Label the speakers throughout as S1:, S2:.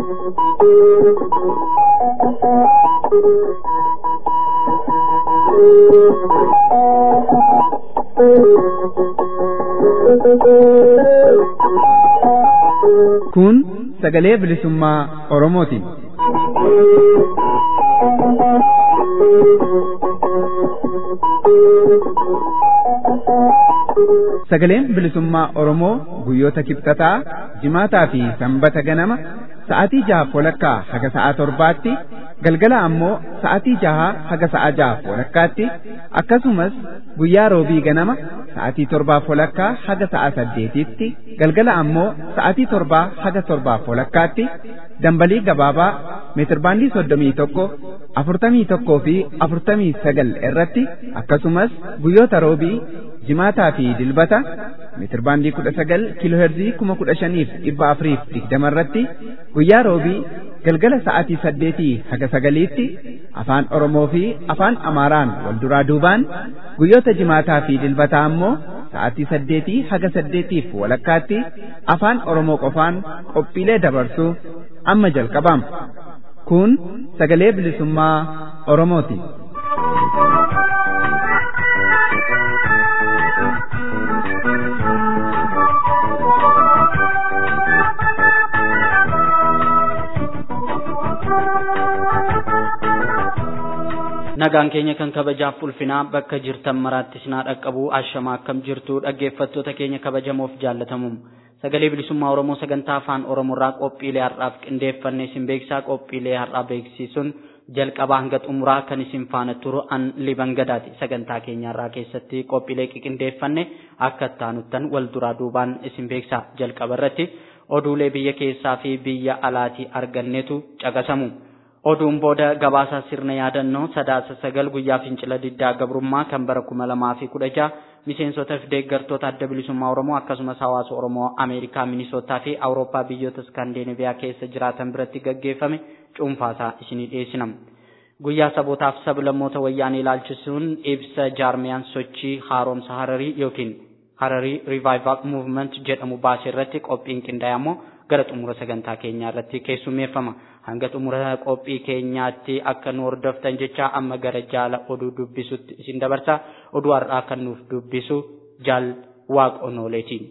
S1: Kun sagalee bilisummaa Oromooti. Sagaleen bilisummaa Oromoo guyyoota kibxataa, jimaataa fi sanbata ganama sa'aatii jaha walakkaa haga sa'aa torbaatti galgala ammoo sa'aatii jaha haga sa'aa jaha walakkaatti akkasumas guyyaa roobii ganama sa'aatii torbaa walakkaa haga sa'aa saddeetitti galgala ammoo sa'aatii torbaa haga torbaa walakkaatti dambalii gabaabaa meetirbaandii soddomii tokko afurtamii tokkoo fi afurtamii sagal irratti akkasumas guyyoota roobii jimaataa fi dilbata meetirbaandii kudha sagal kiilooherzii kuma kudha shaniif dhibba afuriif digdama irratti guyyaa roobii galgala sa'aatii saddeetii haga sagaliitti afaan Oromoo fi afaan Amaaraan wal duraa duubaan guyyoota jimaataa fi dilbataa ammoo sa'aatii saddeetii haga saddeetiif walakkaatti afaan Oromoo qofaan qophiilee dabarsuu amma jalqabama. Kun sagalee bilisummaa Oromooti.
S2: nagaan keenya kan kabajaaf ulfinaa bakka jirtan maraatti sinaa dhaqqabu ashamaa akkam jirtu dhaggeeffattoota keenya kabajamoof jaallatamuun sagalee bilisummaa oromoo sagantaa afaan oromoorraa qophiilee har'aaf qindeeffannee isin beeksisaa qophiilee har'aa beeksisuun jalqabaa hanga xumuraa kan isin faana turu an liban gadaati sagantaa keenyarraa keessatti qophiilee qindeeffanne akka taanuttan wal duraa duubaan isin beeksisaa jalqaba irratti oduulee biyya keessaa fi biyya alaatii arganneetu caqasamu. oduun booda gabaasaa sirna yaadannoo sadaasa sagal guyyaa fincila diddaa gabrummaa kan bara kuma lamaa fi kudha jaha miseensota fi deeggartoota adda bilisummaa oromoo akkasumas hawaasa oromoo ameerikaa minisootaa fi awurooppaa biyyoota iskaandineeviyaa keessa jiraatan biratti gaggeeffame cuunfaasaa isinii dhiyeessina. guyyaa sabootaaf sablammoota wayyaanee ilaalchisuun ibsa jaarmiyaan sochii haaromsa hararii yookiin hararii rivaayivaal muuvment jedhamu baasee irratti qophiin qindaa'e ammoo gara xumura sagantaa keenyaa irratti keessummeeffama. hanga xumura qophii keenyaatti akka nu hordoftan jecha amma gara jaala oduu dubbisutti isin dabarsa oduu har'aa kan nuuf dubbisu jaal waaqonooleetiin.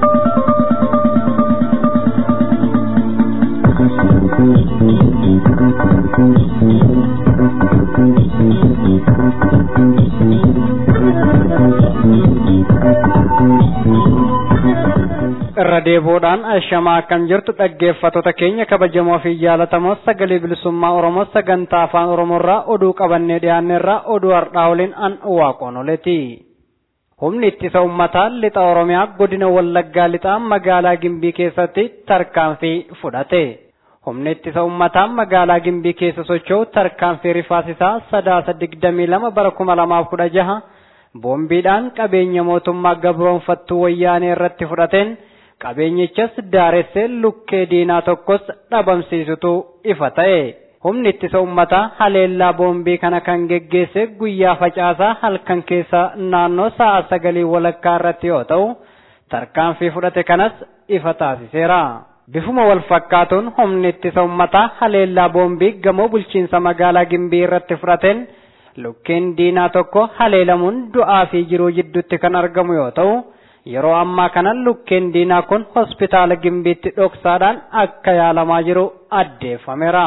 S3: irra deebiidhaan ashamaa akkam jirtu dhaggeeffattoota keenya kabajamoo fi jaalatamoo sagalee bilisummaa oromoo sagantaa afaan oromoorraa oduu qabannee dhiyaanneerraa oduu har'aa waliin an waaqonoleeti. Humni ittisa uummataa lixa oromiyaa godina wallaggaa lixaa magaalaa gimbii keessatti tarkaanfii fudhate. Humni ittisa uummataa magaalaa gimbii keessa socho'u tarkaanfii rifaasisaa sadaasa digdamii lama bara kuma lamaaf kudha jaha boombiidhaan qabeenya mootummaa gabroonfattuu wayyaanee irratti fudhateen qabeenyichas daaressee lukkee diinaa tokkos dhabamsiisutu ifa ta'e. Humni ittisa uummataa haleellaa boombii kana kan geggeesse guyyaa facaasaa halkan keessa naannoo sa'a sagalii walakkaa irratti yoo ta'u, tarkaanfii fudhate kanas ifa taasiseera. Bifuma wal fakkaatuun humni ittisa uummataa haleellaa boombii gamoo bulchiinsa magaalaa Gimbii irratti fudhateen lukkeen diinaa tokko haleelamuun du'aa fi jiruu jidduutti kan argamu yoo ta'u, yeroo ammaa kana lukkeen diinaa kun hospitaala Gimbiitti dhoksaadhaan akka yaalamaa jiru addeeffameera.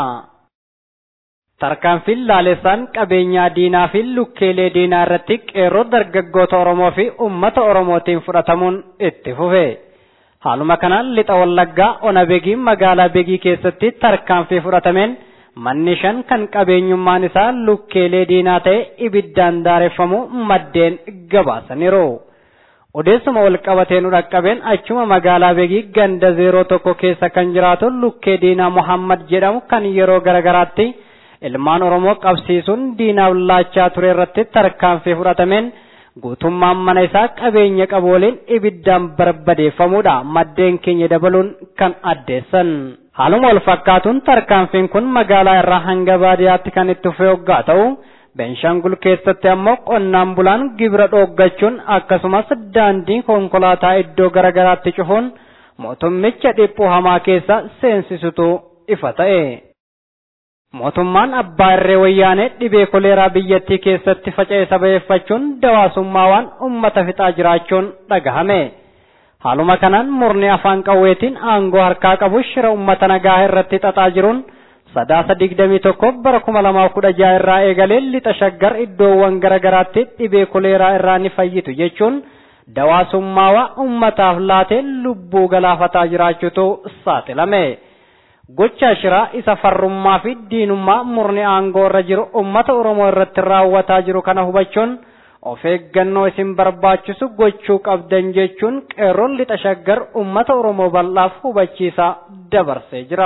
S3: Tarkaanfiin laalessaan qabeenyaa diinaa fi lukkeelee diinaa irratti qeerroo dargaggoota Oromoo fi uummata Oromootiin fudhatamuun itti fufe. Haaluma kanaan lixa wallaggaa ona begii magaalaa begii keessatti tarkaanfii fudhatameen manni shan kan qabeenyummaan isaa lukkeelee diinaa ta'e ibiddaan daareffamu maddeen gabaasaniiru. Odeessuma wal qabatee nu dhaqqabeen achuma magaalaa begii ganda zeeroo tokko keessa kan jiraatu lukkee diinaa Muhammad jedhamu kan yeroo garagaraatti ilmaan Oromoo qabsiisuun diinaaf laachaa ture irratti tarkaanfii fudhatameen guutummaan mana isaa qabeenya qabu waliin ibiddaan barbadeeffamuudha maddeen keenya dabaluun kan addeessan. Haaluma wal fakkaatuun tarkaanfiin kun magaalaa irraa hanga baadiyyaatti kan itti fufe hoggaa ta'u Beenshangul keessatti ammoo qonnaan bulaan gibira dhooggachuun akkasumas daandii konkolaataa iddoo garagaraatti cufuun mootummicha dhiphuu hamaa keessa seensisutu ifa ta'e. Mootummaan abbaa irree wayyaanee dhibee koleeraa biyyattii keessatti faca'e sababeeffachuun dawaasummaa waan uummata fixaa jiraachuun dhagahame. Haaluma kanaan murni afaan qawweetiin aangoo harkaa qabu shira uummata nagaa irratti xaxaa jiruun sadaasa digdamii tokko bara kuma lamaaf kudha jaha irraa eegalee lixa shaggar iddoowwan garaagaraatti dhibee koleeraa irraa ni fayyitu jechuun dawaasummaa uummataaf laatee lubbuu galaafataa jiraachuutu saaxilame. Gocha shiraa isa farrummaa fi diinummaa murni aangoo irra jiru uummata Oromoo irratti raawwataa jiru kana hubachuun of eeggannoo isin barbaachisu gochuu qabdan jechuun qeerroon lixa shaggar uummata Oromoo bal'aaf hubachiisaa dabarsee jira.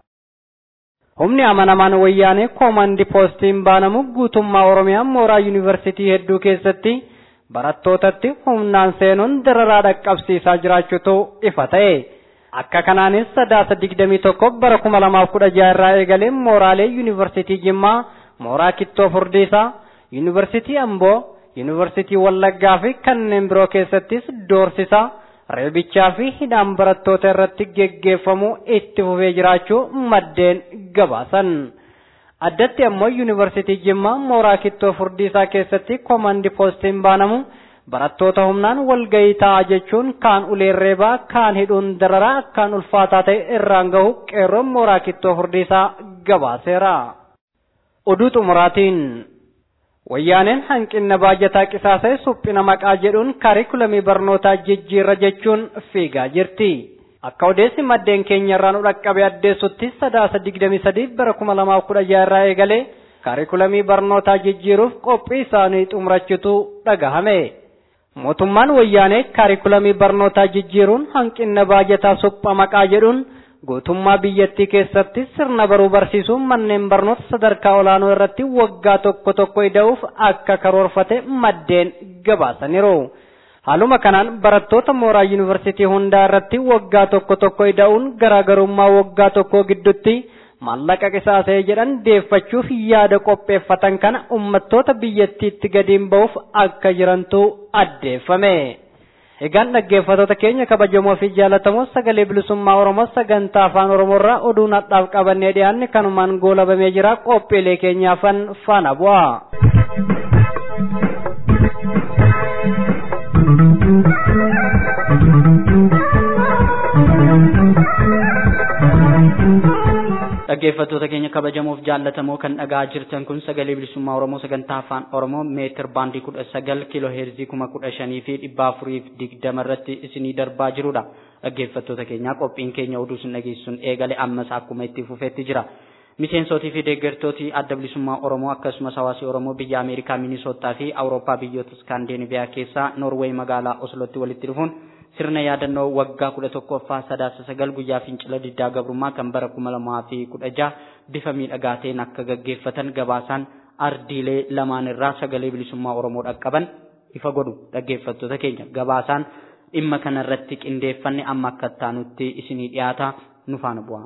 S3: Humni amanamaan wayyaanee koomandi poostiin baanamu guutummaa Oromiyaa mooraa yuunivarsiitii hedduu keessatti barattootatti humnaan seenuun dararaa dhaqqabsiisaa jiraachuutu ifa ta'e. Akka kanaanis sadaasa digdamii tokko bara kuma lamaaf kudha jaha irraa eegalee mooraalee yuunivarsiitii Jimmaa, mooraa Kittoo Furdiisaa, yuunivarsiitii Amboo, yuunivarsiitii Wallaggaa fi kanneen biroo keessattis doorsisaa, reebichaa fi hidhaan barattoota irratti geggeeffamuu itti fufee jiraachuu maddeen gabaasan. Addatti ammoo yuunivarsiitii Jimmaa mooraa Kittoo Furdiisaa keessatti koomandi poostiin baanamu barattoota humnaan walgahii ta'a jechuun kaan uleen reebaa kaan hidhuun dararaa akkaan ulfaataa ta'e irraan gahu qeerroon mooraa Kittoo Furdiisaa gabaaseera. Oduu xumuraatiin wayyaaneen hanqina baajataa qisaasee suphina maqaa jedhuun kaarikulamii barnootaa jijjiirra jechuun fiigaa jirti. Akka odeessi maddeen keenya irraa nu dhaqqabe addeessutti sadaasa digdamii sadii bara kuma lamaaf kudha jaha irraa eegalee kaarikulamii barnootaa jijjiiruuf qophii isaanii xumurachuutu dhagahame. Mootummaan wayyaanee kaarikulamii barnootaa jijjiiruun hanqina baajataa suphaa maqaa jedhuun guutummaa biyyattii keessatti sirna baruu barsiisuun manneen barnoota sadarkaa olaanoo irratti waggaa tokko tokko ida'uuf akka karoorfate maddeen gabaasaniiru. Haaluma kanaan barattoota mooraa yuunivarsiitii hundaa irratti waggaa tokko tokko ida'uun garaagarummaa waggaa tokkoo gidduutti maallaqa qisaasee jedhan deeffachuuf yaada qopheeffatan kana ummattoota biyyattiitti gadiin ba'uuf akka jirantu addeeffame. Egaan dhaggeeffattoota keenya kabajamoo fi jaallatamoo sagalee bilisummaa Oromoo sagantaa afaan Oromoo irraa oduu nadhaaf qabannee dhiyaanne kanumaan goolabamee jira qophiilee keenyaafan faana bu'a.
S2: dhaggeeffattoota keenya kabajamoof jaallatamoo kan dhagaa jirtan kun sagalee bilisummaa oromoo sagantaa afaan oromoo meetir baandii kudha sagal kiiloo heerzii kuma kudha shanii fi dhibba afuriif digdama irratti isinii darbaa jirudha dhaggeeffattoota keenya qophiin keenya oduu isin dhageessuun eegale ammas akkuma itti fufeetti jira miseensotii fi deeggartooti adda bilisummaa oromoo akkasumas hawaasi oromoo biyya ameerikaa minisootaa fi awurooppaa biyyoota iskaandeeniviyaa keessaa noorweey magaalaa oslotti walitti dhufuun sirna yaadannoo waggaa kudha tokkoffaa sadaasa sagal guyyaa fincila diddaa gabrummaa kan bara kuma lamaa fi kudha jaha bifa miidhagaa ta'een akka gaggeeffatan gabaasaan ardiilee lamaan irraa sagalee bilisummaa oromoo dhaqqaban ifa godhu dhaggeeffattoota keenya gabaasaan dhimma kanarratti qindeeffanne amma akka taanutti isinii dhiyaata nu faana bu'aa.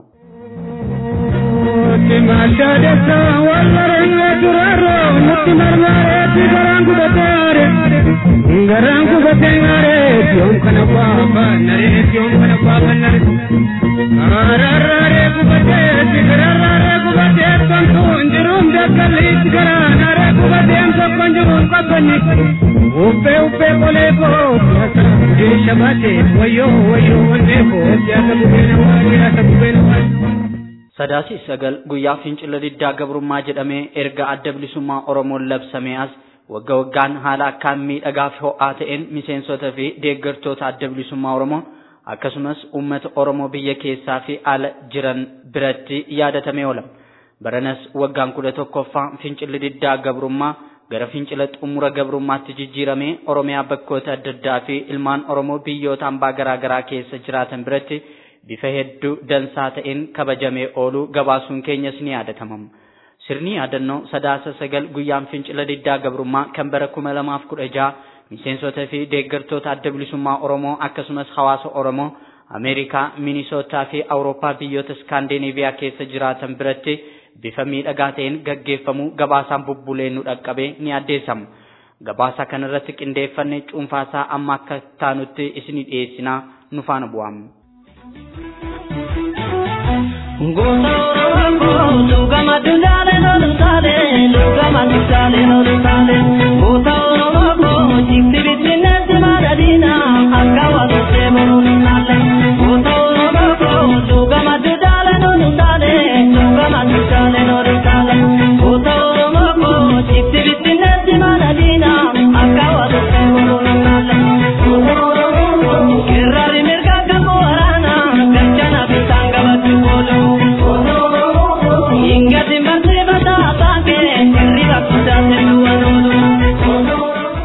S4: Nutti maddaadessa wallaree durarro nutti marmareetti garaan gudataare garaan gubateengare yoom kana baafannare yoom kana baafannare gararraaree gubateetti gararraaree gubatee tontuun jiruun dakkalliitti garaanaree gubateen tokkon jiruun qabbanni uffee uffee qolee koo gudee shabaatee wayyoo wayyoo wannee koo siyaasa gubeena waa siyaasa gubeena waa.
S2: Sadaasii sagal guyyaa fincila diddaa gabrummaa jedhamee erga adda bilisummaa Oromoon labsamee as wagga waggaan haala akkaan miidhagaa fi ho'aa ta'een miseensota fi deeggartoota adda bilisummaa Oromoo akkasumas uummata Oromoo biyya keessaa fi ala jiran biratti yaadatamee oola. Baranas waggaan kudha tokkoffaa fincilli diddaa gabrummaa gara fincila xumura gabrummaatti jijjiiramee Oromiyaa bakkoota adda addaa fi ilmaan Oromoo biyyoota hambaa garaa garaa keessa jiraatan biratti bifa hedduu dansaa ta'een kabajamee oolu gabaasuun keenyas ni yaadatama. Sirni yaadannoo sadaasa sagal guyyaan fincila diddaa gabrummaa kan bara kuma lamaaf kudha jaha miseensotaa fi deeggartoota adda bilisummaa Oromoo akkasumas hawaasa Oromoo Ameerikaa, Minisootaa fi Awurooppaa biyyoota Iskaandineeviyaa keessa jiraatan biratti bifa miidhagaa ta'een gaggeeffamu gabaasaan bubbulee nu dhaqqabee ni addeessama. Gabaasa kanarratti qindeeffannee cuunfaasaa amma akka taanutti isinii dhiyeessinaa nu faana bu'aa.
S5: Goota Oromoo lugama dudaalee lolutaalee lugama dudaalee lolutaalee goota Oromoo jibbi bittinneetti madadiina akka waaqessee boruunaalee goota Oromoo lugama dudaalee lolutaalee lugama dudaalee lolutaalee goota Oromoo jibbi bittinneetti madadiina akka waaqessee boruunaalee goota Oromoo kirraari mirga gamoo waraanaa galchana bitaan gabaatti booluu. Ingati mbate bata baake hirriba kutaate duwwaanoolu.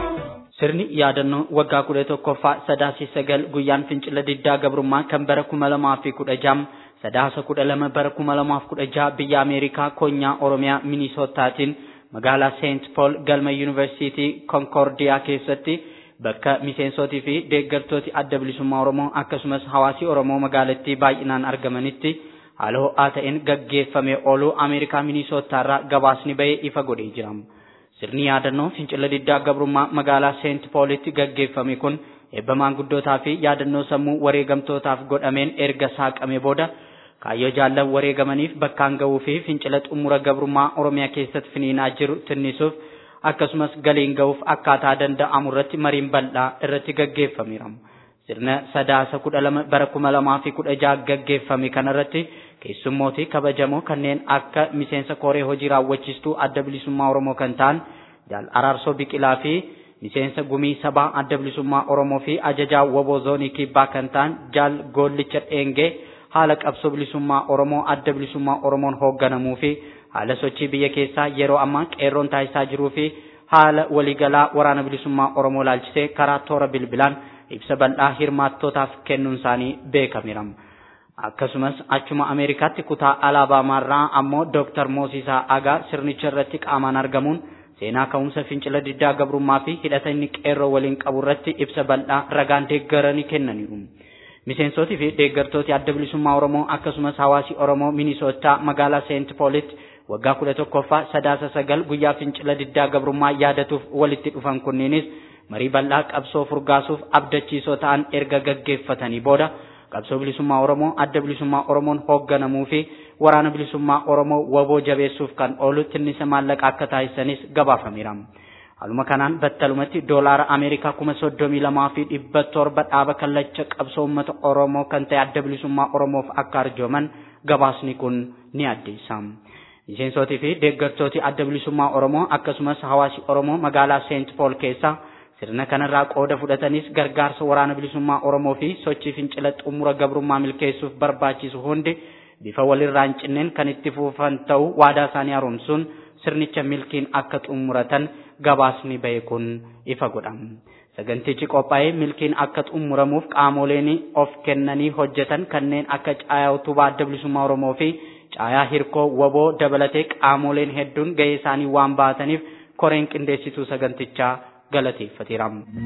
S2: Sirni yaadannoo waggaa kudha tokkoffaa sadaasii sagal guyyaan fincila diddaa gabrummaa kan bara kuma lamaa fi kudha jaha sadaasa kudha lama bara kuma lamaaf kudha jaha biyya Ameerikaa konyaa Oromiyaa Minisootaatiin magaalaa Seent Pool galma Yuunivarsiitii Konkoordiyaa keessatti bakka miseensotii fi deeggartooti adda bilisummaa Oromoo akkasumas hawaasi Oromoo magaalattii baay'inaan argamanitti haala ho'aa ta'een gaggeeffamee ooluu Ameerikaa Minisootaarraa gabaasni bahee ifa godhee jira. Sirni yaadannoo fincila diddaa gabrummaa magaalaa Seent Poolitti gaggeeffame kun eebba maanguddootaa fi yaadannoo sammuu wareegamtootaaf godhameen erga saaqamee booda kaayyoo jaallan wareegamaniif bakkaan ga'uu fi fincila xumura gabrummaa Oromiyaa keessatti finiinaa jiru tinnisuuf akkasumas galiin ga'uuf akkaataa danda'amu irratti mariin bal'aa irratti gaggeeffameera. Sirna sadaasa kudha lama bara kuma lamaa fi kudha jaha gaggeeffame kanarratti keessummootii kabajamoo kanneen akka miseensa koree hojii raawwachiistuu adda bilisummaa Oromoo kan ta'an jaal araarsoo biqilaa fi miseensa gumii sabaa adda bilisummaa Oromoo fi ajajaa woboo zoonii kibbaa kan ta'an jaal goollicha dheengee haala qabsoo bilisummaa Oromoo adda bilisummaa Oromoon hoogganamuu fi haala sochii biyya keessaa yeroo ammaa qeerroon taasisaa jiruu fi haala waliigalaa waraana bilisummaa Oromoo laalchisee karaa toora bilbilaan ibsa bal'aa hirmaattootaaf kennuun isaanii beekameera. Akkasumas achuma Ameerikaatti kutaa Alaabaamaarraa ammoo Dooktar Moosisaa Agaa sirnicha irratti qaamaan argamuun seenaa ka'umsa fincila diddaa gabrummaa fi hidhata inni qeerroo waliin qabu irratti ibsa bal'aa ragaan deeggaranii kennaniiru. Miseensotii fi deeggartooti adda bilisummaa Oromoo akkasumas hawaasi Oromoo Minisootaa magaalaa Seent Poolitti waggaa kudha tokkoffaa sadaasa sagal guyyaa fincila diddaa gabrummaa yaadatuuf walitti dhufan kunneenis marii bal'aa qabsoo furgaasuuf abdachiisoo ta'an erga gaggeeffatanii booda qabsoo bilisummaa Oromoo adda bilisummaa Oromoon hoogganamuu fi waraana bilisummaa Oromoo waboo jabeessuuf kan oolu tinnisa maallaqa akka taasisanis gabaafameera. Haaluma kanaan battalumatti doolaara Ameerikaa kuma soddomii lamaa fi dhibba torba dhaaba kallacha qabsoo uummata Oromoo kan ta'e adda bilisummaa Oromoof akka arjooman gabaasni kun ni addeessa. Miseensotii fi deeggartooti adda bilisummaa Oromoo akkasumas hawaasi Oromoo magaalaa Seent Pool keessa sirna kanarraa qooda fudhatanis gargaarsa waraana bilisummaa Oromoo fi sochii fincila xumura gabrummaa milkeessuuf barbaachisu hundi bifa walirraa hin cinneen kan itti fufan ta'uu waadaa isaanii haaromsuun sirnicha milkiin akka xumuratan gabaasni bahe kun ifa godha. Sagantichi qophaa'ee milkiin akka xumuramuuf qaamoleen of kennanii hojjetan kanneen akka caayaa utubaa adda bilisummaa Oromoo fi caayaa hirkoo waboo dabalatee qaamoleen hedduun gahee isaanii waan baataniif koreen qindeessituu sagantichaa galateeffateera.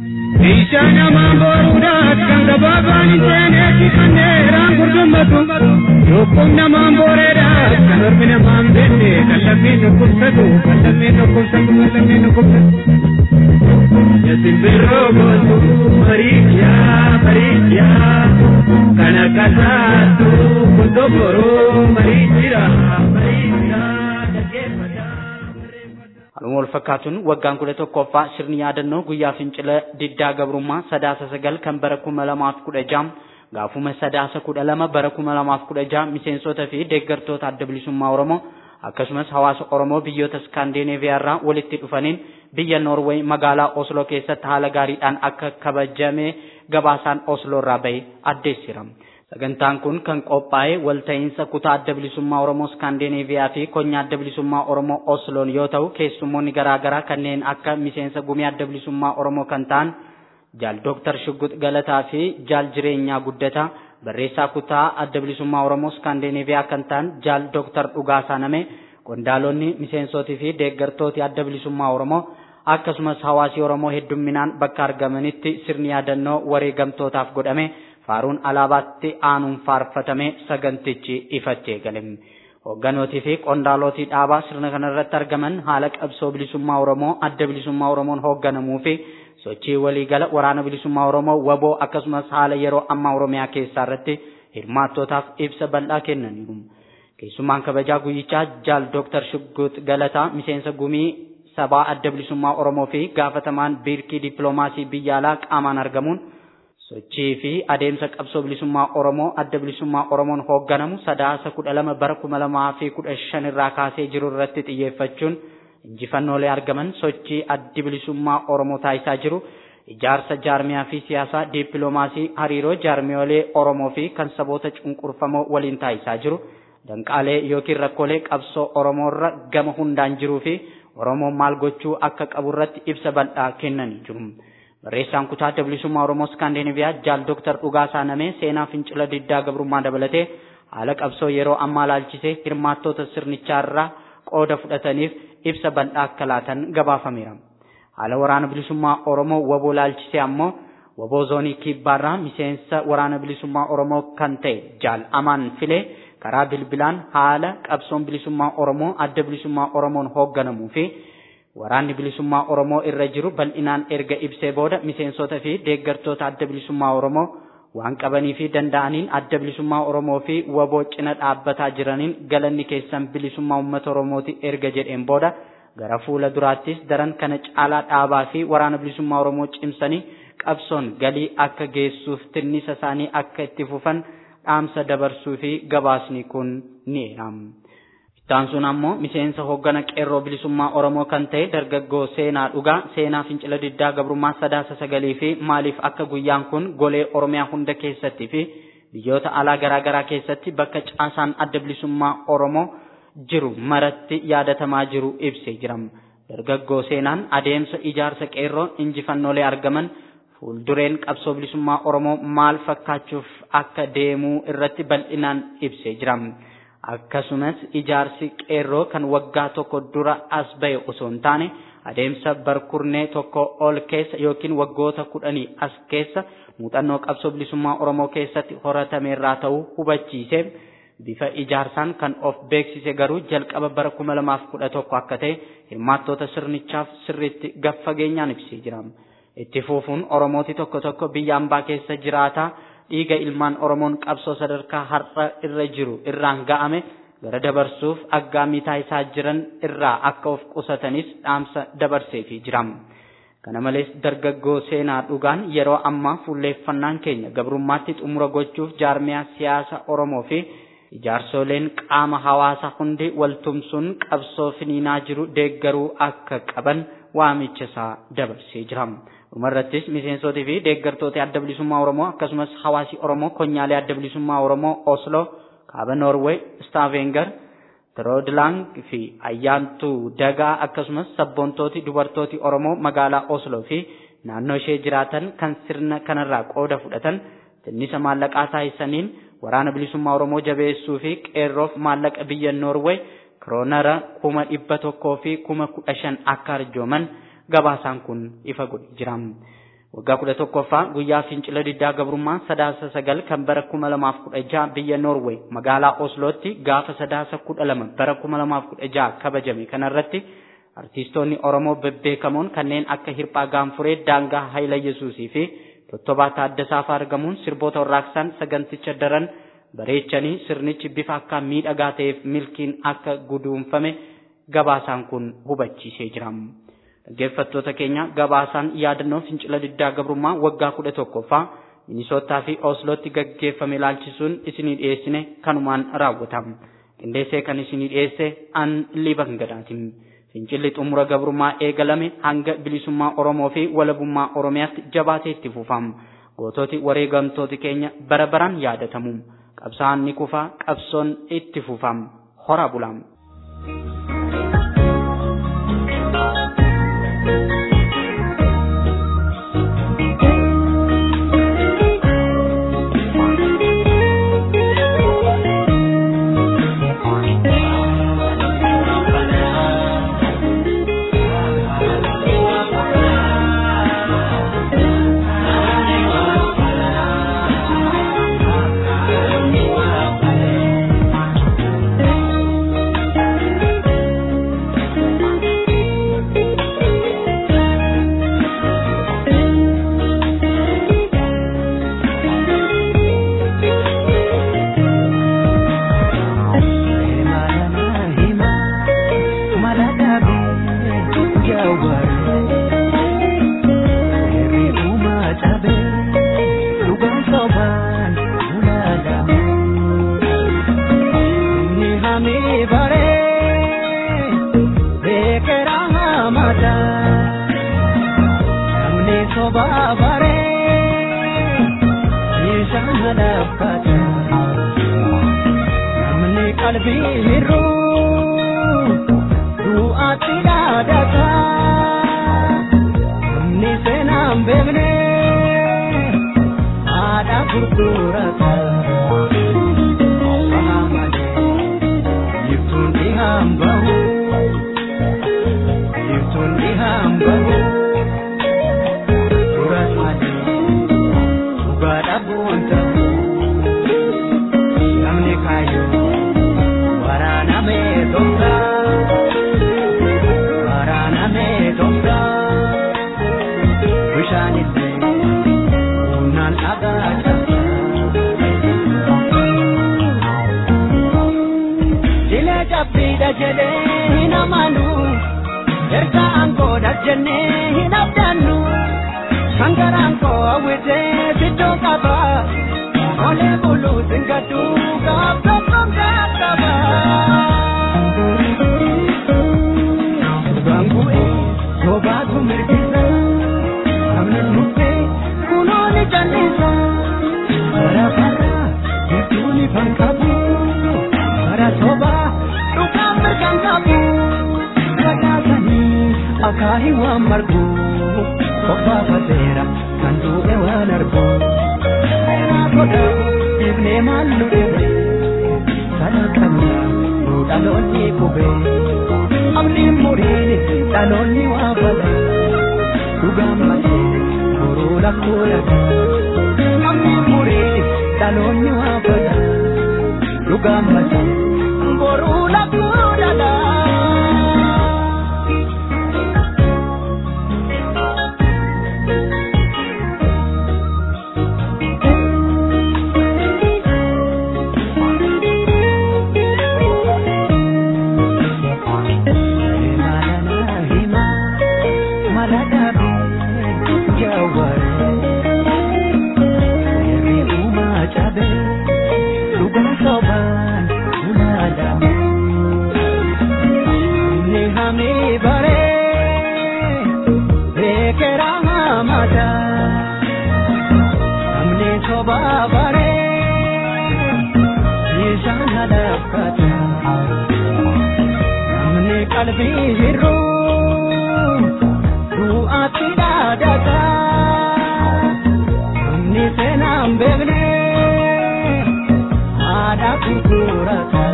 S4: Isha nama boruudhaaf kan gabaabaan hin seeneetti kan dheeraan gurgummatu. Lubbuun namaan booreedhaaf kan ormi namaan beekne kan lammiin dhukkubsatu kan lammiin dhukkubsatu kan lammiin dhukkubsatu. Yasimbirroo gootu mariiyaa mariiyaa kan akka saatu kuntoo boroo mariijira mariijira dhaggeeffata.
S2: Haaluma wal fakkaatuun waggaan kudha tokkoffaa sirni yaadannoo guyyaa fincila diddaa gabrummaa sadaasa sagal kan bara kuma lamaaf kudha jaha gaafuma sadaasa kudha lama bara kuma lamaaf kudha jaha miseensota fi deeggartoota adda bilisummaa Oromoo akkasumas hawaasa Oromoo biyyoota Iskaandineeviyaa irraa walitti dhufaniin biyya Noorweey magaalaa Osloo keessatti haala gaariidhaan akka kabajame gabaasaan Osloo irraa bahe addeessira. Sagantaan kun kan qophaa'e walta'iinsa kutaa adda bilisummaa Oromoo Iskaandineeviyaa fi konyaa adda bilisummaa Oromoo Osloon yoo ta'u keessummoonni garaagaraa kanneen akka miseensa gumii adda bilisummaa Oromoo kan ta'an jaal Dooktar Shuggut Galataa fi jaal Jireenyaa Guddataa barreessaa kutaa adda bilisummaa Oromoo Iskaandineeviyaa kan ta'an jaal Dooktar Dhugaasaa Namee qondaalonni miseensotii fi deeggartooti adda bilisummaa Oromoo akkasumas hawaasi Oromoo heddumminaan bakka argamanitti sirni yaadannoo wareegamtootaaf godhame faaruun alaabaatti aanuun faarfatame sagantichi ifattee gale. Hogganootii fi qondaalootii dhaabaa sirna kanarratti argaman haala qabsoo bilisummaa Oromoo adda bilisummaa Oromoon hoogganamuu fi sochii waliigala waraana bilisummaa Oromoo waboo akkasumas haala yeroo ammaa Oromiyaa keessaa irratti hirmaattootaaf ibsa bal'aa kennaniiru. keessummaan kabajaa guyyichaa jaal dooktar Shugguut Galataa miseensa gumii sabaa adda bilisummaa Oromoo fi gaafatamaan biirkii dippiloomaasii biyya alaa qaamaan argamuun sochii fi adeemsa qabsoo bilisummaa Oromoo adda bilisummaa Oromoon hoogganamu sadaasa kudha lama bara kuma lamaa fi kudha shan irraa kaasee jiru irratti xiyyeeffachuun injifannoolee argaman sochii addi bilisummaa Oromoo taasisaa jiru ijaarsa jaarmiyaa fi siyaasaa dippiloomaasii hariiroo jaarmiyoolee Oromoo fi kan saboota cunqurfamoo waliin taasisaa jiru danqaalee yookiin rakkoolee qabsoo Oromoorra gama hundaan jiruu fi Oromoon maal gochuu akka qabu irratti ibsa bal'aa kennanii jiru. Barreessaan kutaa adda bilisummaa Oromoo Iskaandinaviyaa jaal Dooktar Dhugaasaa Namee seenaa fincila diddaa gabrummaa dabalatee haala qabsoo yeroo ammaa laalchisee hirmaattoota sirnichaarraa qooda fudhataniif ibsa bal'aa akka laatan gabaafameera. Haala waraana bilisummaa Oromoo waboo laalchisee ammoo waboo zoonii kibbaarraa miseensa waraana bilisummaa Oromoo kan ta'e jaal Amaan Filee karaa bilbilaan haala qabsoon bilisummaa Oromoo adda bilisummaa Oromoon hoogganamuu fi waraanni bilisummaa Oromoo irra jiru bal'inaan erga ibsee booda miseensota fi deeggartoota adda bilisummaa Oromoo waan qabanii fi danda'aniin adda bilisummaa Oromoo fi waboo cina dhaabbataa jiraniin galanni keessan bilisummaa uummata Oromooti erga jedheen booda gara fuula duraattis daran kana caalaa dhaabaa fi waraana bilisummaa Oromoo cimsanii qabsoon galii akka geessuuf tinnisa isaanii akka itti fufan dhaamsa dabarsuu fi gabaasni kun ni eerama. Ittaan sun ammoo miseensa hooggana qeerroo bilisummaa Oromoo kan ta'e dargaggoo seenaa dhugaa seenaa fincila diddaa gabrummaa sadaasa sagalii fi maaliif akka guyyaan kun golee Oromiyaa hunda keessatti fi biyyoota alaa garaa garaa keessatti bakka caasaan adda bilisummaa Oromoo jiru maratti yaadatamaa jiru ibsee jira. Dargaggoo seenaan adeemsa ijaarsa qeerroo injifannoolee argaman fuuldureen qabsoo bilisummaa Oromoo maal fakkaachuuf akka deemuu irratti bal'inaan ibsee jira. Akkasumas ijaarsi qeerroo kan waggaa tokko dura as ba'e osoo hin taane adeemsa barkurnee tokko ol keessa yookiin waggoota kudhanii as keessa muuxannoo qabsoo bilisummaa Oromoo keessatti horatameerraa ta'uu hubachiise. Bifa ijaarsaan kan of beeksise garuu jalqaba bara kuma lamaaf kudha tokko akka ta'e hirmaattoota sirnichaaf sirriitti gaffageenyaan ibsee jira. Itti fufuun Oromooti tokko tokko biyya ambaa keessa jiraataa dhiiga ilmaan Oromoon qabsoo sadarkaa har'a irra jiru irraan ga'ame gara dabarsuuf aggaammii taasisaa jiran irraa akka of qusatanis dhaamsa dabarseefii jira. Kana malees dargaggoo seenaa dhugaan yeroo ammaa fuulleeffannaan keenya gabrummaatti xumura gochuuf jaarmiyaa siyaasa Oromoo fi ijaarsoleen qaama hawaasa hundi waltumsuun qabsoo finiinaa jiru deeggaruu akka qaban waamicha isaa dabarsee jira. Dhumarrattis miseensotii fi deeggartoota adda bilisummaa Oromoo akkasumas hawaasi Oromoo konyaalee adda bilisummaa Oromoo Oslo, kaaba Noorweey, Stavanger, Tiroodlang fi ayyaantuu dagaa akkasumas sabboontooti dubartooti Oromoo magaalaa Oslo fi naannoo ishee jiraatan kan sirna kanarraa qooda fudhatan tinnisa maallaqaa taasisaniin waraana bilisummaa Oromoo jabeessuu fi qeerroof maallaqa biyya Noorweey kiroonara kuma dhibba tokkoo fi kuma kudha shan akka arjooman gabaasaan kun ifa godhe jira. Waggaa kudha tokkoffaa guyyaa fincila diddaa gabrummaa sadaasa sagal kan bara kuma lamaaf kudha jaha biyya Noorweey magaalaa Oslootti gaafa sadaasa kudha lama bara kuma lamaaf kudha jaha kabajame kanarratti artiistoonni Oromoo bebbeekamoon kanneen akka Hirphaa Gaanfuree Daangaa Hayila Yesuusii fi Tottobaa Taaddasaa fa'aa argamuun sirboota warraaqsaan saganticha daran bareechanii sirnichi bifa akka miidhagaa ta'eef milkiin akka guduunfame gabaasaan kun hubachiisee jira. Dhaggeeffattoota keenya gabaasaan yaadannoo fincila diddaa gabrummaa waggaa kudha tokkoffaa Minisootaa fi Oslootti gaggeeffame ilaalchisuun isinii dhiyeessine kanumaan raawwatama. Qindeessee kan isinii dhiyeesse an liban gadaatiin. Fincilli xumura gabrummaa eegalame hanga bilisummaa Oromoo fi walabummaa Oromiyaatti jabaatee itti fufama. Goototi wareegamtooti keenya bara baraan yaadatamu. Qabsaan ni kufa, qabsoon itti fufama. Hora bulaam.
S5: Thank you.
S4: bare beekera hamata namni soba bare isaan halakkata namni qalbii hirru du'aatti dhaadata namni seenaan beekne haadha gurgurata. hambahu Yiftuun ni hambahu Suras mali Dhugaadha boonta Namni kaayu Waraana mee tomsa Waraana mee tomsa Bishaan illee Humnaan dhagaa cabsa Dilee cabbiidha jedhee hin amanu erga aangoodha jennee hin abdannu kan garaan koo hawwitee siddoo qaba olee buluu singaddu gaaf tokkoon gaaf qaba. Dhugaan bu'ee sobaatu mirgisa namni dhuftee kunoo ni jallisa bara bara gidduu ni fanqabu. bara toba dhugaan mirgaan qabu dhagaatanii akaahi waan margu qophaafateera kan du'e waan argu seeraa godhamu dhiifnee maal nu dhibe sana qabna nu dhaloonni qube abdiin muriin dhaloonni waa fala dhugaan malee boruu lakkoo laga abdiin muriin dhaloonni waa fala dhugaan malee boruu lakkoo laga. qalbii hirru du'aatti dhaadata namni seenaan beekne haadha gurgurata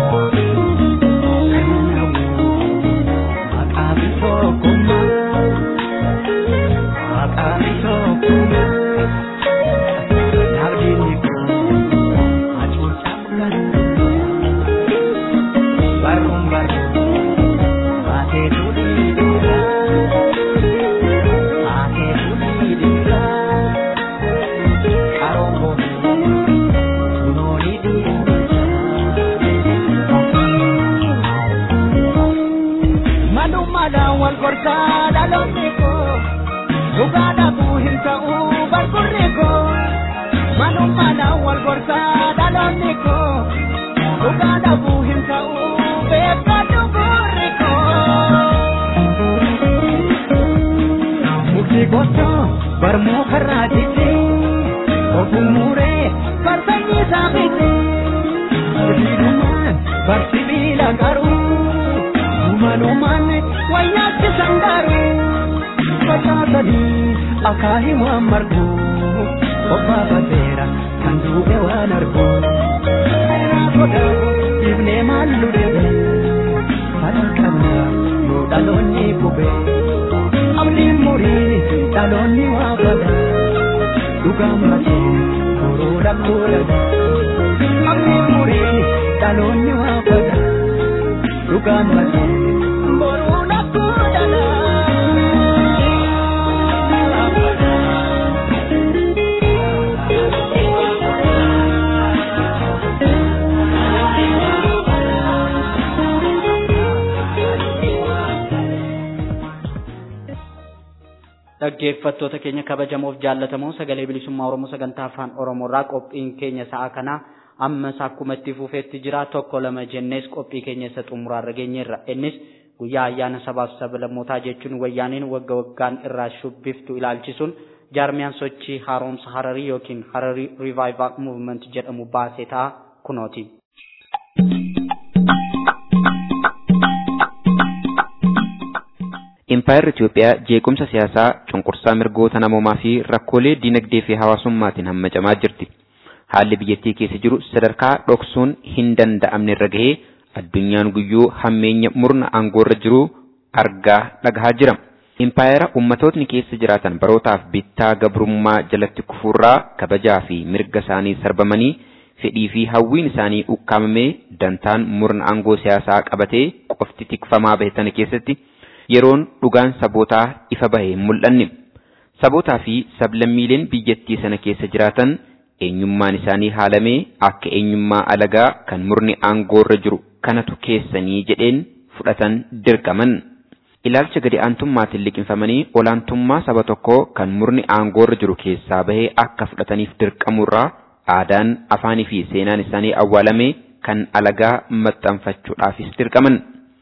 S4: maqaa bitookummaa maqaa bitookummaa nabdiin koo hacuucaaf kan barruun barruun baatee tuudhii dhiiraa baatee tuudhii dhiiraa qaroon boonii kunoolii dhiiraa madummaadhaan wal gorsaa dhaloonni koo dhugaa dhabuu hin ta'uu barburri koo madummaadhaan wal gorsaa dhaloonni koo dhugaa dhabuu hin ta'uu beekadhu gurri koo. Mukti gosa barmoo karraa jite ofuun muuree farsanyii isaa fite sibiilumaan barsibiila qaruu umanumaan wayyaachisan garuu facaasanii akaahii waan margu obbaafateera kan du'e waan argu seeraa godhamu ibnee maal nu dhebe fala qabna nu dhaloonni qube abdiin muriin dhaloonni waa fala dhugaan malee boruu lakkoo laga abdiin muriin dhaloonni waa fala dhugaan malee boruu lakkoo laga.
S2: dhaggeeffattoota keenya kabajamoof jaallatamoo sagalee bilisummaa oromoo sagantaa afaan oromoorraa qophiin keenya sa'a kana ammas akkuma itti fufeetti jira tokko lama jennees qophii keenya isa xumuraarra geenyeerra innis guyyaa ayyaana sabaaf sablammootaa jechuun wayyaaniin wagga waggaan irraa shubbiftu ilaalchisuun jaarmiyaan sochii haaromsa hararii yookiin hararii rivaayivaal muuvment jedhamu baasee ta'a kunooti.
S6: Impaayerri Itoophiyaa jeequmsa siyaasaa, cunqursaa mirgoota namoomaa fi rakkoolee dinagdee fi hawaasummaatiin hammacamaa jirti. Haalli biyyattii keessa jiru sadarkaa dhoksuun hin danda'amne irra gahee addunyaan guyyuu hammeenya murna aangoorra jiru argaa dhagahaa jira. Impaayera ummatootni keessa jiraatan barootaaf bittaa gabrummaa jalatti kufuurraa kabajaa fi mirga isaanii sarbamanii fedhii fi hawwiin isaanii ukkaamamee dantaan murna aangoo siyaasaa qabatee qofti tikfamaa bahe sana keessatti yeroon dhugaan sabootaa ifa bahe hin mul'anne. Sabootaa fi sablammiileen biyyattii sana keessa jiraatan eenyummaan isaanii haalamee akka eenyummaa alagaa kan murni aangoorra jiru kanatu keessanii jedheen fudhatan dirqaman. Ilaalcha gadi aantummaatiin liqinfamanii olaantummaa saba tokkoo kan murni aangoorra jiru keessaa bahee akka fudhataniif dirqamurraa aadaan afaanii fi seenaan isaanii awwaalame kan alagaa maxxanfachuudhaafis dirqaman.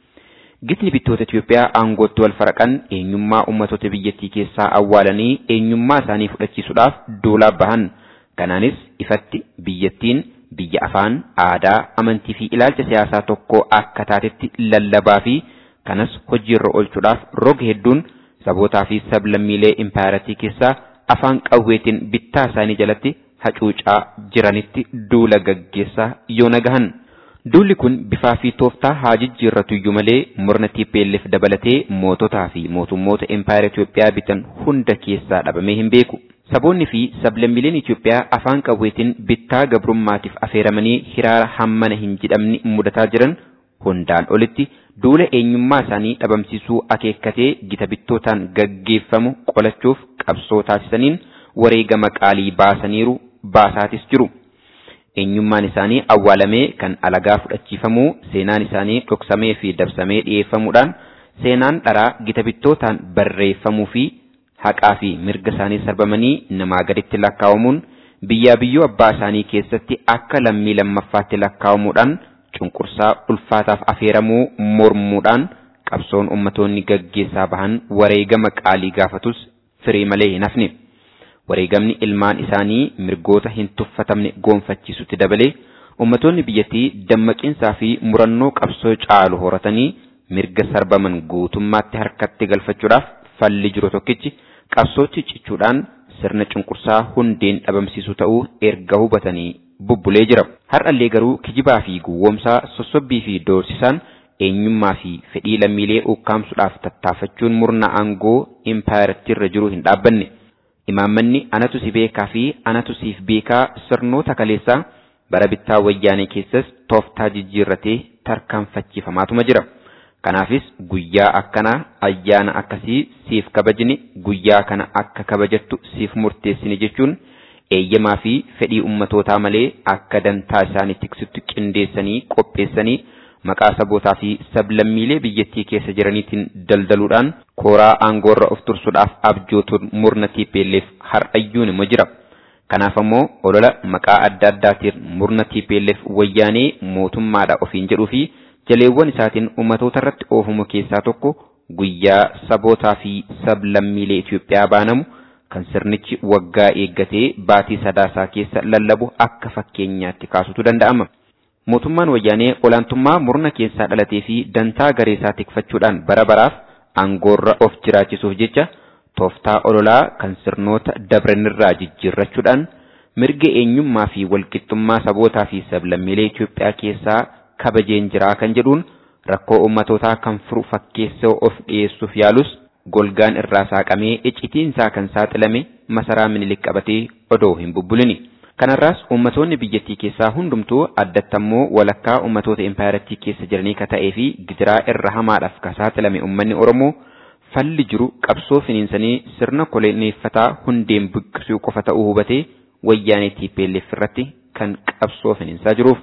S6: Gitni bittoota Itoophiyaa aangootti wal faraqan eenyummaa ummatoota biyyattii keessaa awwaalanii eenyummaa isaanii fudhachiisuudhaaf duulaa bahan. Kanaanis ifatti biyyattiin biyya afaan, aadaa, amantii fi ilaalcha siyaasaa tokkoo akka taatetti lallabaa fi kanas hojiirra oolchuudhaaf roga hedduun sabootaa fi sablammiilee impaayaratii keessaa afaan qawweetiin bittaa isaanii jalatti hacuucaa jiranitti duula gaggeessaa yoo nagahan. Duulli kun bifaa fi tooftaa haa jijjiirratu iyyuu malee murna TPLF dabalatee moototaa fi mootummoota impaayara Itoophiyaa bitan hunda keessaa dhabamee hin beeku. Saboonni fi sablammiileen Itoophiyaa afaan qawweetiin bittaa gabrummaatiif affeeramanii hiraara hammana hin jedhamne mudataa jiran hundaan olitti duula eenyummaa isaanii dhabamsiisuu akeekkatee gita bittootaan gaggeeffamu qolachuuf qabsoo taasisaniin wareegama qaalii baasaniiru baasaatis jiru. Eenyummaan isaanii awwaalamee kan alagaa fudhachiifamuu seenaan isaanii dhoksamee fi dabsamee dhiyeeffamuudhaan seenaan dharaa gita bittootaan barreeffamuu fi haqaa fi mirga isaanii sarbamanii namaa gaditti lakkaa'amuun biyyaa biyyoo abbaa isaanii keessatti akka lammii lammaffaatti lakkaa'amuudhaan cunqursaa ulfaataaf afeeramuu mormuudhaan qabsoon ummatoonni gaggeessaa bahan wareegama qaalii gaafatus firii malee hin hafne. Wareegamni ilmaan isaanii mirgoota hin tuffatamne goonfachiisutti dabalee ummatoonni biyyattii dammaqinsaa fi murannoo qabsoo caalu horatanii mirga sarbaman guutummaatti harkatti galfachuudhaaf falli jiru tokkichi qabsootti cichuudhaan sirna cunqursaa hundeen dhabamsiisu ta'uu erga hubatanii bubbulee jira. Har'allee garuu kijibaa fi gowwoomsaa sossobbii fi doorsisaan eenyummaa fi fedhii lammiilee ukkaamsuudhaaf tattaafachuun murna aangoo impaayiraatti irra jiru hin dhaabbanne. Imaammanni anatu si beekaa fi anatu siif beekaa sirnoota kaleessaa bara bittaa wayyaanee keessas tooftaa jijjiirratee tarkaanfachiifamaatuma jira. Kanaafis guyyaa akkanaa ayyaana akkasii siif kabajni guyyaa kana akka kabajattu siif murteessini jechuun eeyyamaa fi fedhii ummatootaa malee akka dantaa isaanii tiksittu qindeessanii qopheessanii maqaa sabootaa fi sablammiilee biyyattii keessa jiraniitiin daldaluudhaan kooraa aangoorra of tursuudhaaf abjootuun murna TPLF har'ayyuun immoo jira. Kanaaf ammoo olola maqaa adda addaatiin murna TPLF wayyaanee mootummaadha ofiin jedhuu fi jaleewwan isaatiin ummatoota irratti oofamu keessaa tokko guyyaa sabootaa fi sablammiilee Itoophiyaa baanamu kan sirnichi waggaa eeggatee baatii sadaasaa keessa lallabu akka fakkeenyaatti kaasutu danda'ama. Mootummaan wayyaanee olaantummaa murna keessaa dhalatee fi dantaa gareesaa tikfachuudhaan bara baraaf aangoorra of jiraachisuuf jecha tooftaa ololaa kan sirnoota dabranirraa jijjiirrachuudhaan mirga eenyummaa fi walqixxummaa sabootaa fi sablammiilee Itoophiyaa keessaa kabajeen jiraa kan jedhuun rakkoo ummatootaa kan furu fakkeessoo of dhiyeessuuf yaalus golgaan irraa saaqamee iccitiinsaa kan saaxilame masaraa minilik qabatee odoo hin bubbulini. Kanarraas ummatoonni biyyattii keessaa hundumtuu addattammoo walakkaa ummatoota impaayarattii keessa jiranii ka ta'ee fi gidiraa irra hamaadhaaf ka saaxilame ummanni Oromoo falli jiru qabsoo finiinsanii sirna koloneeffataa hundeen buqqisuu qofa ta'uu hubatee wayyaanee TPLF irratti kan qabsoo finiinsaa jiruuf.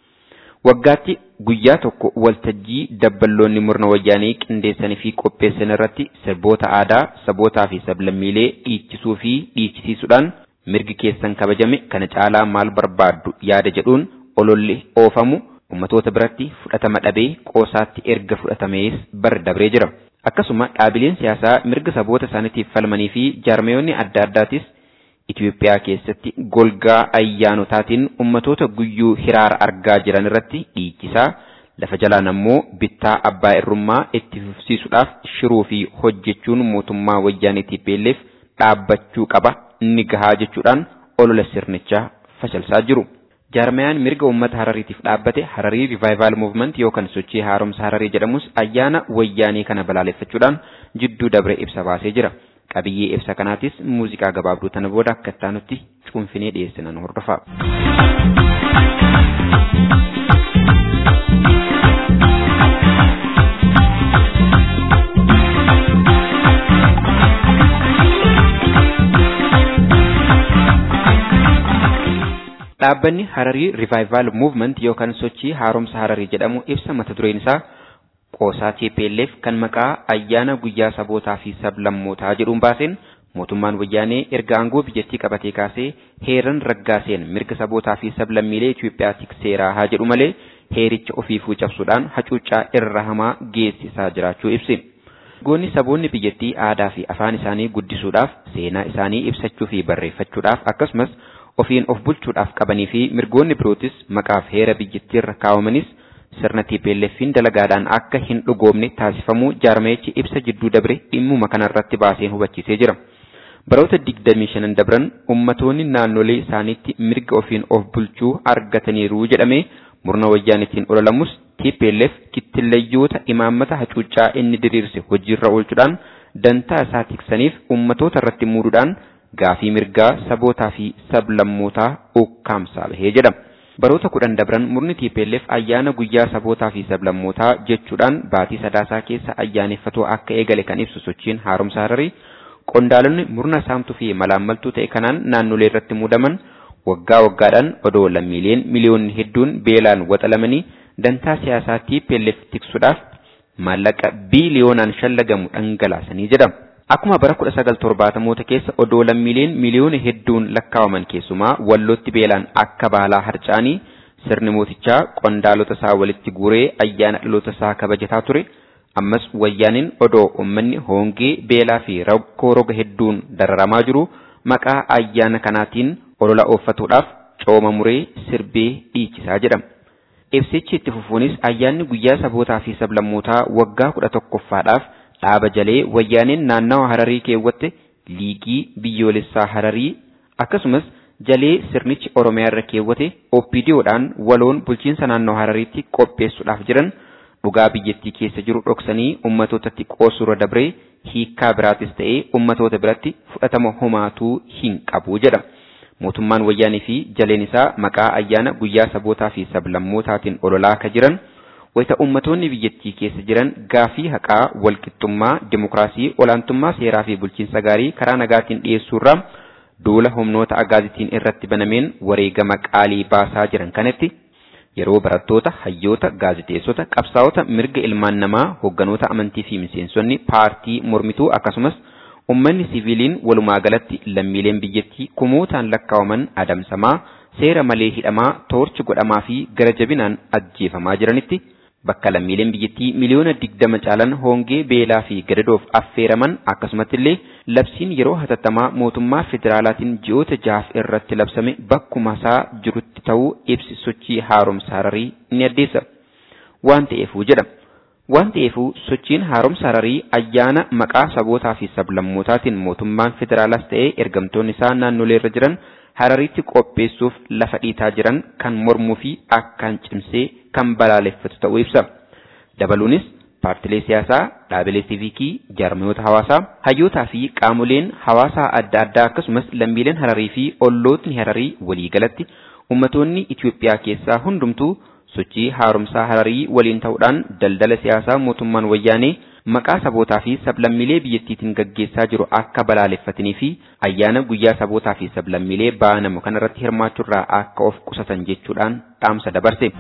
S6: Waggaatti guyyaa tokko waltajjii dabballoonni murna wayyaanee qindeessanii fi qopheessan irratti sirboota aadaa sabootaa fi sablammiilee dhiichisuu fi dhiichisiisuudhaan mirgi keessan kabajame kana caalaa maal barbaaddu yaada jedhuun ololli oofamu ummatoota biratti fudhatama dhabee qoosaatti erga fudhatamees bar dabree jira. Akkasuma dhaabileen siyaasaa mirga saboota isaaniitiif falmanii fi jaarmayoonni adda addaatis Itoophiyaa keessatti golgaa ayyaanotaatiin ummatoota guyyuu hiraara argaa jiran irratti dhiichisaa lafa jalaan ammoo bittaa abbaa irrummaa itti fufsiisuudhaaf shiruu fi hojjechuun mootummaa wayyaanee TPLF dhaabbachuu qaba ni gahaa jechuudhaan olola sirnichaa fashalsaa jiru. Jaarmayaan mirga uummata Harariitiif dhaabbate Hararii Revival Movement yookaan sochii haaromsa Hararii jedhamus ayyaana wayyaanee kana balaaleffachuudhaan jidduu dabre ibsa baasee jira. Qabiyyee ibsa kanaatis muuziqaa gabaabduu tana booda akka ittaanutti cuunfinee dhiyeessinan hordofaa. Dhaabbanni Hararii Revival Movement yookaan sochii haaromsa Hararii jedhamu ibsa mata dureen isaa qoosaa TPLF kan maqaa ayyaana guyyaa sabootaa fi sablammootaa jedhuun baaseen mootummaan wayyaanee erga aangoo biyyattii qabatee kaasee heeran raggaaseen mirga sabootaa fi sablammiilee Itoophiyaa tikseeraa haa jedhu malee heericha ofiifuu cabsuudhaan hacuuccaa irra hamaa geessisaa jiraachuu ibse. Goonni saboonni biyyattii aadaa fi afaan isaanii guddisuudhaaf seenaa isaanii ibsachuu fi barreeffachuudhaaf akkasumas ofiin of bulchuudhaaf qabanii fi mirgoonni birootis maqaaf heera biyyattiirra kaawwamanis sirna TPLF'n dalagaadhaan akka hin dhugoomne taasifamuu jaarmayichi ibsa jidduu dabre dhimmuma kanarratti baaseen hubachiisee jira. Baroota 25 dabran ummatoonni naannolee isaaniitti mirga ofiin of bulchuu argataniiru jedhamee murna wayyaanitiin ololamus TPLF kittillayyoota imaammata hacuuccaa inni diriirse hojiirra oolchuudhaan dantaa isaa tiksaniif ummatoota irratti muuduudhaan gaafii mirgaa sabootaa fi sablammootaa ukkaamsaa bahee jedhama. Baroota kudhan dabran murni TPLF ayyaana guyyaa sabootaa fi sablammootaa jechuudhaan baatii sadaasaa keessa ayyaaneffatoo akka eegale kan ibsu sochiin haaromsa hararii qondaalonni murna saamtuu fi malaammaltuu ta'e kanaan naannolee irratti muudaman waggaa waggaadhaan odoo lammiileen miliyoonni hedduun beelaan waxalamanii dantaa siyaasaa TPLF tiksuudhaaf maallaqa biiliyoonaan shallagamu dhangalaasanii jedhama. Akkuma bara 1970moota keessa odoo lammiileen miliyoona hedduun lakkaawaman keessumaa wallootti beelaan akka baalaa harcaanii sirni mootichaa qondaalota isaa walitti guuree ayyaana dhaloota isaa kabajataa ture. Ammas wayyaaniin odoo uummanni hoongee beelaa fi rakkoo roga hedduun dararamaa jiru maqaa ayyaana kanaatiin olola ooffatuudhaaf cooma muree sirbee dhiichisaa jedhama. Ibsichi itti fufuunis ayyaanni guyyaa sabootaa fi sablammootaa waggaa kudha tokkoffaadhaaf dhaaba jalee wayyaaneen naannawa hararii keewwatte liigii biyyoolessaa hararii akkasumas jalee sirnichi oromiyaa irra keewwate oppiidiyoodhaan waloon bulchiinsa naannoo harariitti qopheessuudhaaf jiran dhugaa biyyattii keessa jiru dhoksanii ummatootatti qoosuura dabree hiikkaa biraatis ta'ee ummatoota biratti fudhatama homaatuu hin qabu jedha. Mootummaan wayyaanii fi jaleen isaa maqaa ayyaana guyyaa sabootaa fi sablammootaatiin ololaa akka jiran wayita ummatoonni biyyattii keessa jiran gaafii haqaa walqixxummaa dimokiraasii olaantummaa seeraa fi bulchiinsa gaarii karaa nagaatiin dhiyeessuurraa duula humnoota agaazitiin irratti banameen wareegama qaalii baasaa jiran kanatti yeroo barattoota hayyoota gaaziteessota qabsaa'ota mirga ilmaan namaa hogganoota amantii fi miseensonni paartii mormituu akkasumas ummanni siviiliin walumaa galatti lammiileen biyyattii kumootaan lakkaawaman adamsamaa seera malee hidhamaa toorchi godhamaa fi gara jabinaan ajjeefamaa jiranitti bakka lammiileen biyyattii miliyoona digdama caalan hoongee beelaa fi gadadoof affeeraman akkasumatti illee labsiin yeroo hatattamaa mootummaa federaalaatiin ji'oota jahaaf irratti labsame bakkuma isaa jirutti ta'uu ibsi sochii haaromsa hararii ni addeessa. Waan ta'eefuu jedha. Waan ta'eefuu sochiin haaromsa hararii ayyaana maqaa sabootaa fi sablammootaatiin mootummaan federaalaas ta'ee ergamtoonni isaa naannolee irra jiran harariitti qopheessuuf lafa dhiitaa jiran kan mormuu fi akkaan cimsee kan balaaleffatu ta'uu ibsa. Dabaluunis paartilee siyaasaa, dhaabilee siivikii, jaarmiyoota hawaasaa, hayyootaa fi qaamoleen hawaasaa adda addaa akkasumas lammiileen hararii fi ollootni hararii waliigalatti ummatoonni Itoophiyaa keessaa hundumtuu sochii haaromsaa hararii waliin ta'uudhaan daldala siyaasaa mootummaan wayyaanee maqaa sabootaa fi sablammiilee biyyattiitiin gaggeessaa jiru akka balaaleffatanii fi ayyaana guyyaa sabootaa fi sablammiilee baanamu kanarratti hirmaachuurraa akka of qusatan jechuudhaan dhaamsa dabarse.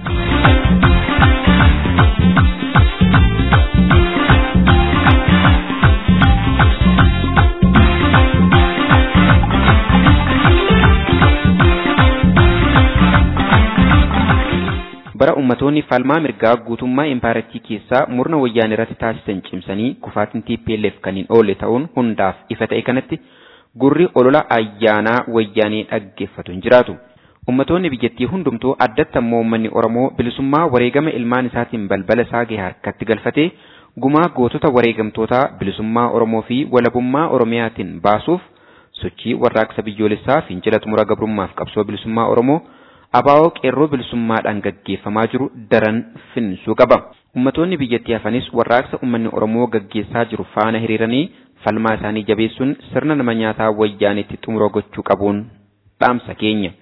S6: ummatoonni falmaa mirgaa guutummaa impaaratii keessaa murna wayyaanee irratti taasisan cimsanii kufaatiin TPLF kan hin oolle ta'uun hundaaf ifa ta'e kanatti gurri olola ayyaanaa wayyaanee dhaggeeffatu hin jiraatu. Ummatoonni biyyattii hundumtuu addatti ammoo uummanni Oromoo bilisummaa wareegama ilmaan isaatiin balbala isaa gahe harkatti galfatee gumaa gootota wareegamtootaa bilisummaa Oromoo fi walabummaa Oromiyaatiin baasuuf sochii warraaqsa biyyoolessaa fincila xumura gabrummaaf qabsoo bilisummaa Oromoo abaa'oo qeerroo bilisummaadhaan gaggeeffamaa jiru daran finsuu qaba. Ummatoonni biyyattii hafanis warraaqsa uummanni Oromoo gaggeessaa jiru faana hiriiranii falmaa isaanii jabeessuun sirna nama nyaataa wayyaanitti xumura gochuu qabuun dhaamsa keenya.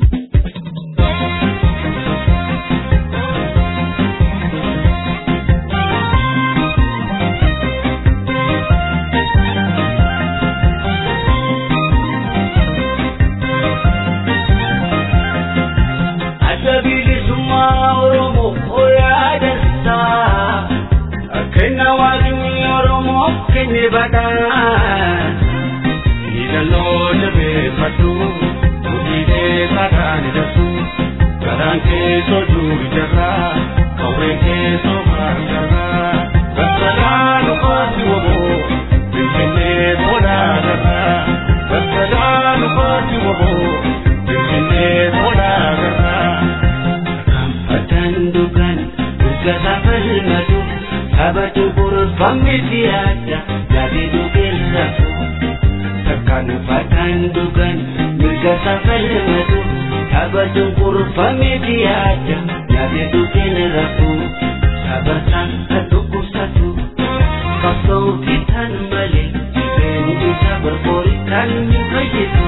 S4: badaan hidhannoo jabeeffadhu hojiilee sakaan hidhattu garaan keessoo duuri jarraa qawween keessoo baargarraa bakkalaa nufaasi waboo finfinnee tolaa garraa bakkalaa nufaasi waboo finfinnee tolaa garraa kanfatan dhugan mirga safalmatu sabatu burfamni siyaasa jabeedu keessafu takkaan uffataan dhugan mirga safalmatu sabatu burfamni siyaasa jabeedu keessafu sabataan kan dhukkubsatu qabsoo fitan malee dhibeen isa barboori kan ni fayyisu.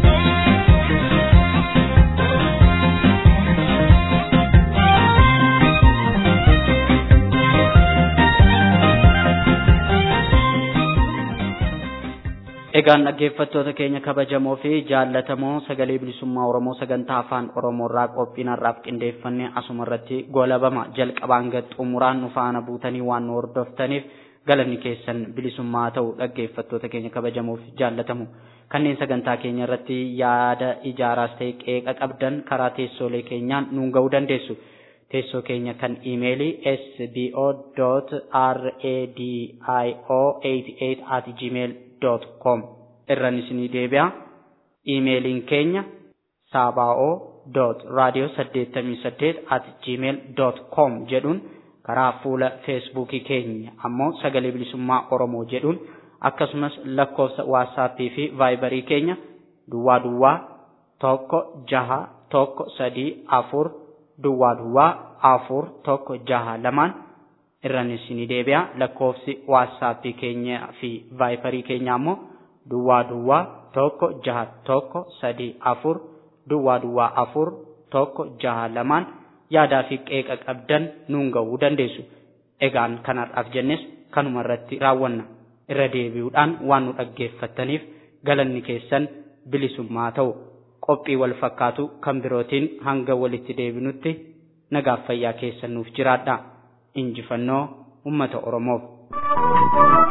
S2: Egaan dhaggeeffattoota keenya kabajamoo fi jaallatamoo sagalee bilisummaa Oromoo sagantaa afaan Oromoo irraa qophiin har'aaf qindeeffannee asuma irratti golabama jalqabaan gad xumuraan nu faana buutanii waan nu hordoftaniif galanni keessan bilisummaa ta'u dhaggeeffattoota keenya kabajamoo fi jaallatamu kanneen sagantaa keenya irratti yaada ijaaraas ta'e qeeqa qabdan karaa teessoolee keenyaan nuun ga'uu dandeessu. Teessoo keenya kan iimeelii sbo.radio88 at gmail com irraan isinii deebi'a. Iimeeliin keenya saaba'oo radio 88 at gmail com jedhuun karaa fuula feesbuukii keenya ammoo sagalee bilisummaa oromoo jedhuun akkasumas lakkoofsa waatsaappii fi vaayibarii keenya duwwaa duwwaa tokko jaha tokko sadii afur duwwaa duwwaa afur tokko jaha lamaan irraan isinii deebi'a lakkoofsi waatsaappii keenya fi vaayibarii keenya ammoo duwwaa duwwaa tokko jaha tokko sadii afur duwwaa duwwaa afur tokko jaha lamaan yaadaa fi qeeqa qabdan nuun ga'uu dandeessu. Egaan kanarraaf jennes kanuma irratti raawwanna. Irra deebi'uudhaan waan nu dhaggeeffattaniif galanni keessan bilisummaa ta'u qophii wal fakkaatu kan birootiin hanga walitti deebinutti nagaaf fayyaa keessan nuuf jiraadha. Injifannoo uummata Oromoof.